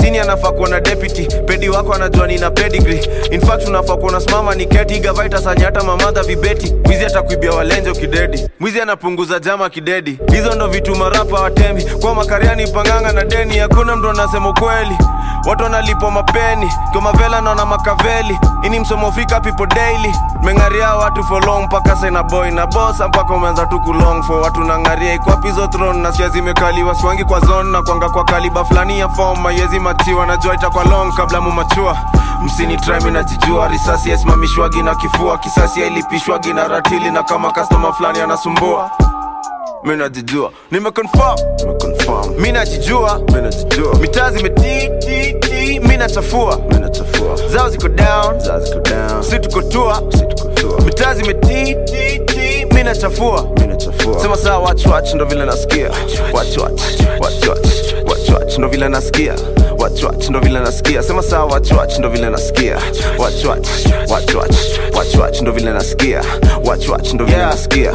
sini anafaa kuwa na deputy pedi wako anajua nina pedigree in fact unafaa kuwa unasimama ni keti gavaita sanyata mamadha vibeti mwizi atakuibia walenjo kidedi mwizi anapunguza jama kidedi hizo ndo vitu marapa watembi kwa makariani panganga na deni hakuna mtu anasema ukweli watu wanalipwa mapeni komavela naona makaveli ini msomo fika people daily mengaria watu for long mpaka sena boy na bosa mpaka umeanza tu kulong for watu nangaria ikwapizo throne na sia zimekaliwa swangi kwa zone na kwanga kwa kaliba fulani ya form mayezi machiwa najua itakwa long kabla mumachua msini trimi najijua risasi yasimamishwagi na kifua kisasi yailipishwagi na ratili na kama kastoma fulani anasumbua mi najijua nimeconfirm nimeconfirm mi najijua mi najijua mitaa zimetititi mi nachafua mi nachafua zao ziko down zao ziko down si tuko tua si tuko tua mitaa zimetititi mi nachafua mi nachafua sema saa watch watch ndo vile nasikia watch watch watch watch watch watch ndo vile nasikia watch watch ndo vile nasikia sema saa watch watch ndo vile nasikia watch watch watch watch watch watch ndo vile nasikia watch watch ndo vile nasikia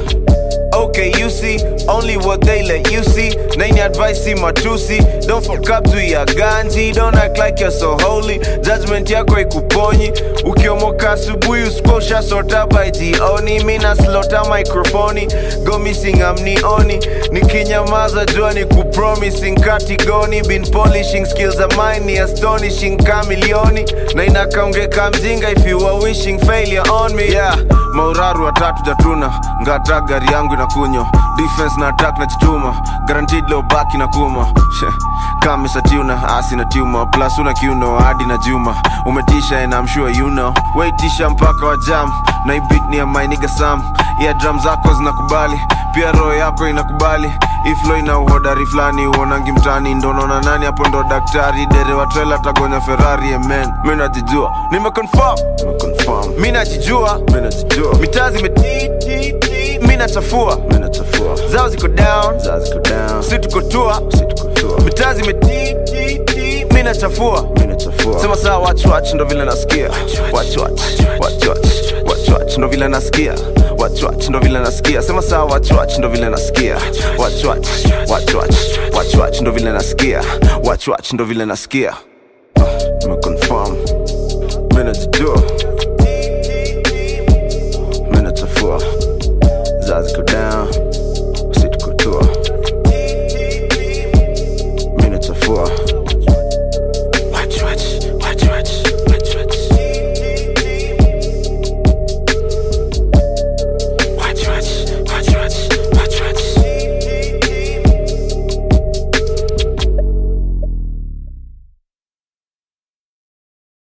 Okay, you see, only what they let you see. Nani advice see matusi. Don't fuck up to your ganji. Don't act like you're so holy. Judgment yako ikuponyi. Ukiomoka asubuhi usikosha sota by jioni. Mina slota microphone. Go missing amnioni. Nikinyamaza jua ni kupromising katigoni. Been polishing skills of mine ni astonishing kamilioni. Na inakaongeka mjinga if you are wishing failure on me. Yeah, mauraru watatu jatuna. Ngata gari yangu inakunywa defense na attack na chituma guaranteed low back na kuma kama satiuna asi na tuma plus una kiuno hadi na juma umetisha and I'm sure you know waitisha mpaka wa jam na hii beat ni ya my nigga Sam yeah drum zako zinakubali pia roho yako inakubali iflo ina uhodari fulani uonangi mtani ndo naona nani hapo ndo daktari derewa trela tagonya ferrari amen mi najijua nimeconfirm nimeconfirm mi najijua mi najijua mitaa zimetititi mi nachafua mi nachafua zao ziko down zao ziko down si tuko tua si tuko tua mitaa zimetititi mi nachafua mi nachafua sema saa watch watch ndo vile nasikia watch watch watch watch watch watch ndo vile nasikia watch watch ndo vile nasikia sema saa watch watch ndo vile nasikia watch watch watch watch watch watch ndo vile nasikia watch watch ndo vile nasikia nimeconfirm mi najijua mi nachafua zao ziko down